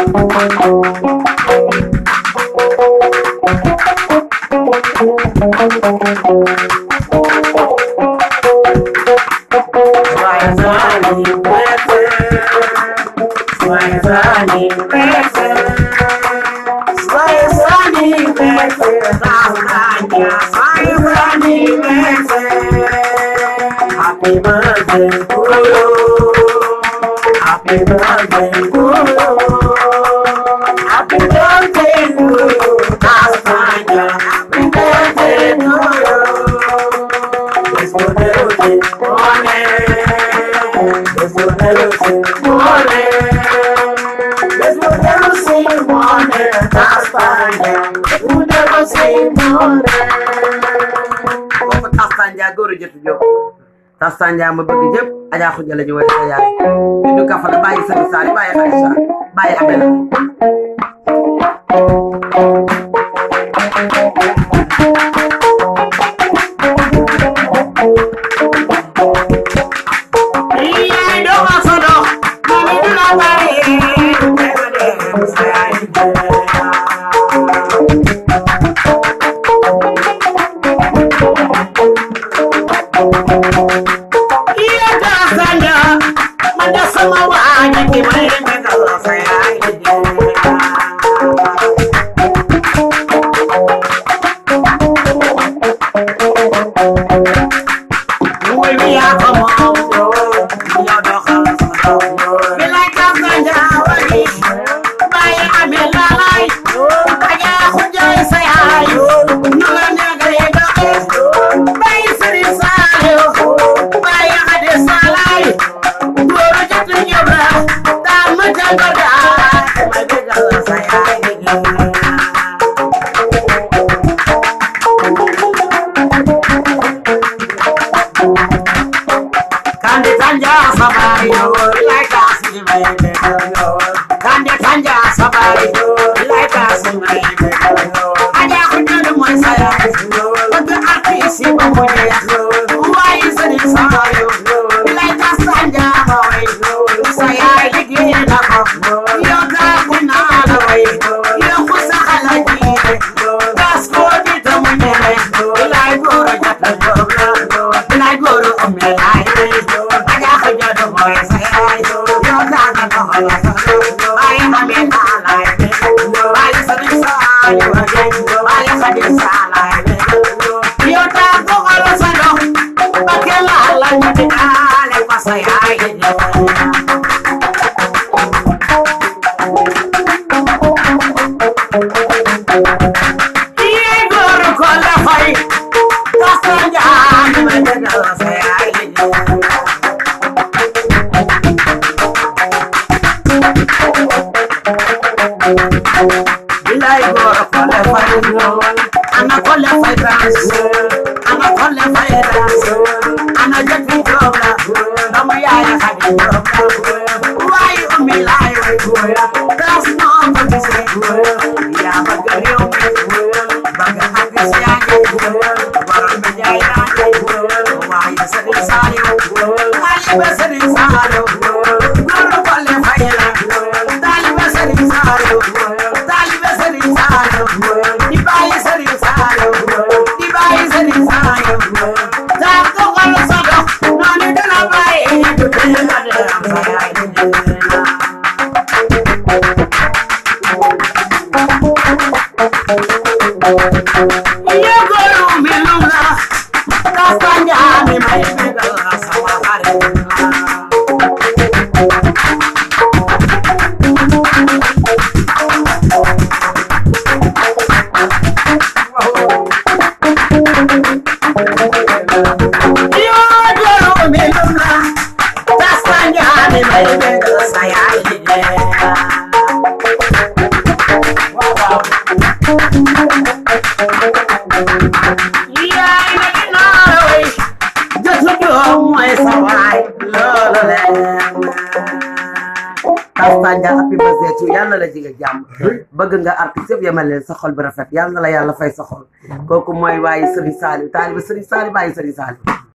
Happy birthday to you. Happy birthday to you. Happy birthday to you. Tasmania. Happy birthday to you. Let's go Nerusi, morning. Let's go Nerusi, morning. Let's go Nerusi, morning. Tasmania. You never say morning. kooku Tastanja góor a jotu jóg Tastanja ma bëgg ñëpp Adja Khoudia la ñu woy sa yaay bindu kafa la bàyyi sëriñ Saali bàyyi Xadisa bàyyi Abel Iya dong asono, mami dula bari, Iya dasanya, mana sama wajib gimana kalau saya ini. Muy bien, como yo, yo no jalo Me like a ganja, wali, baya ame lalai, kaya kunjai sayai, nula negre doke, baya seri sayo, baya ade salai, guru jatu nyobra, dama jangada, my bigala sayai. Kande tanja sabari yo, like us in my yo. Kande tanja sabari yo, like us in my yo. Aja kunjulu mo saya yo, pag artist mo mo yo. Why is it sayo yo? Like us tanja boy yo, saya ligi na ko. Yo ga kunala way yo, yo kusakala ji yo. Das ko dito mo nyele, like goro jata yo. Like goro umelai yo. Aja kunjulu mo saya yo, yo ga na ko yo. Ay mami na lai yo, ay sa sayo yo, ay sa salai yo. Yo ta ko kalo sa do, bakela la ni ale pasaya yo. Igor kola fai, kasanya ni menjaga saya ini. Bila Igor kola fai, anak kola fai dance, anak kola fai dance, anak jadi jobla, kamu ya ya kadi jobla. Why umi lai, that's not what you say. Ya bagari umi, baga hati siani, barang menjaya why sari sari, why sari sari, guru kola fai la, dali sari sari, dali sari sari, dibai sari sari, dibai sari sari, tako kalau sado, nani dala bai, dala dala bai. Iya guru miluna, kasanya ni mai megala sama hari. Iya guru miluna, kasanya ni mai megala saya ini. Wow, wow. Iya, ini kenal, weh. Jodoh dong, weh, sawai. Lolo, leh. Tastanja happy birthday to you yàlla la jiga jàmm bëgg nga artiste yëpp yemal leen sa xol bi rafet yàlla na la yàlla fay sa xol kooku mooy waaye Serigne Saliou taaliba Serigne Saliou bàyyi Serigne Saliou